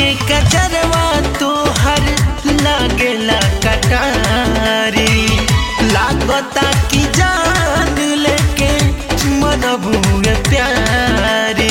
के कचरवा तोहर लागेला कटारी लागता कि जान लेके मनबुए प्यारी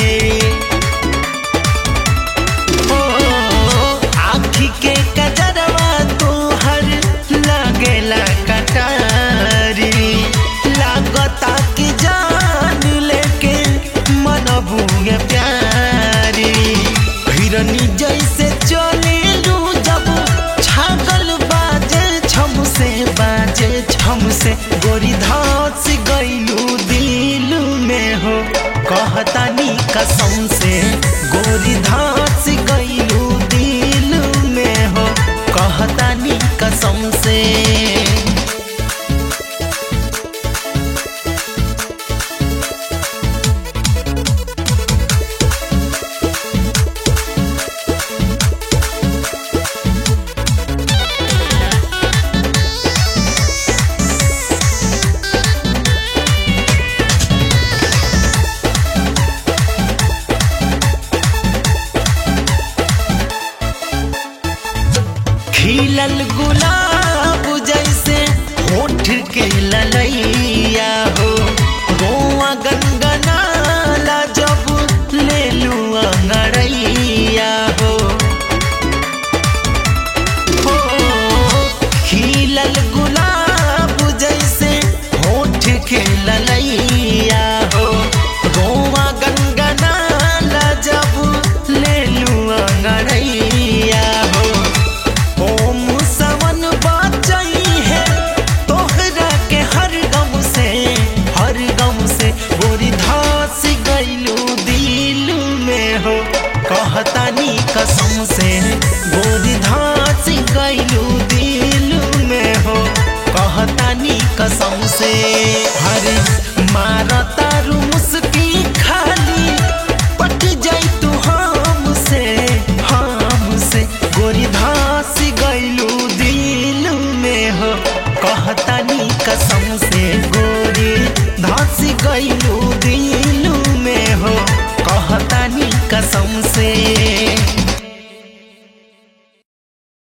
ओ आँखी के कजरवा तोहर लागेला कटारी लागता कि जान लेके मनबुए प्यारी हिरनी जैसे चलेलू जब छागल बाजे छम से बाजे छम से गोरी धस गईलू दिल में हो कहतानी कसम से गोरी धस गईलू दिल में हो कहतानी कसम से खिलल गुलाब जैसे होठ के ललैया हो गोवा गनगनाला जब ले लू अंगड़ैया हो हो खिलल गुलाब जैसे होठ के ललैया हो गोवा गनगनाला जब ले लू अंगड़ैया हो ओम सवन बाचई है तोहरा के हर गम से हर गम से गोरी धास गईलू दिल में हो कहतानी कसम से गोरी धास गईलू दिल में हो कहतानी कसम से हर मारता रू मुस्की खाली पट जाई तू हमसे हमसे गोरी धास गईलू दिल में हो कहतानी कसम से गोरी धास गईलू दिल में हो कहतानी कसम से